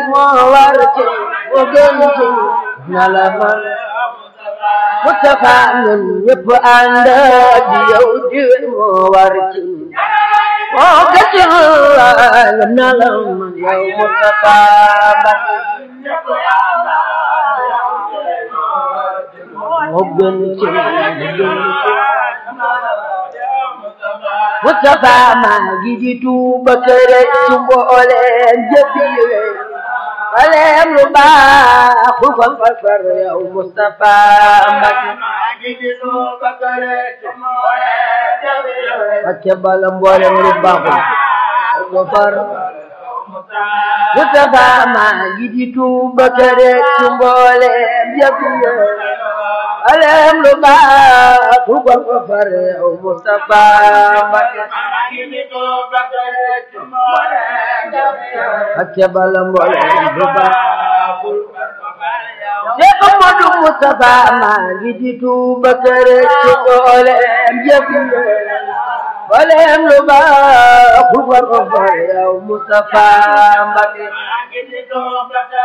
moo war ci moo gën ci na la man Mustafa ñun ñëpp ànd di yow di moo war ci moo gën ci na la man yow Mustafa Mbacke moo gën ci moo gën ci Mustafa maa ngi di tuuba kere ci mbooleem jëfi waleem lu baaxul ko fa far yow Mustafa Mbacke Mbacke bala mbooleem lu baaxul ko far Mustafa maa ngi di tuuba kere ci mbooleem jëfi waleem lu baaxul ko fa far yow Mustafa Mbacke Mbacke bala mbooleem lu baaxul Cheikh Amadou Moustapha maa ngi di tuuba kere ci mbooleem jëfi waleem lu baaxul ko fa far yow Mustafa Mbacke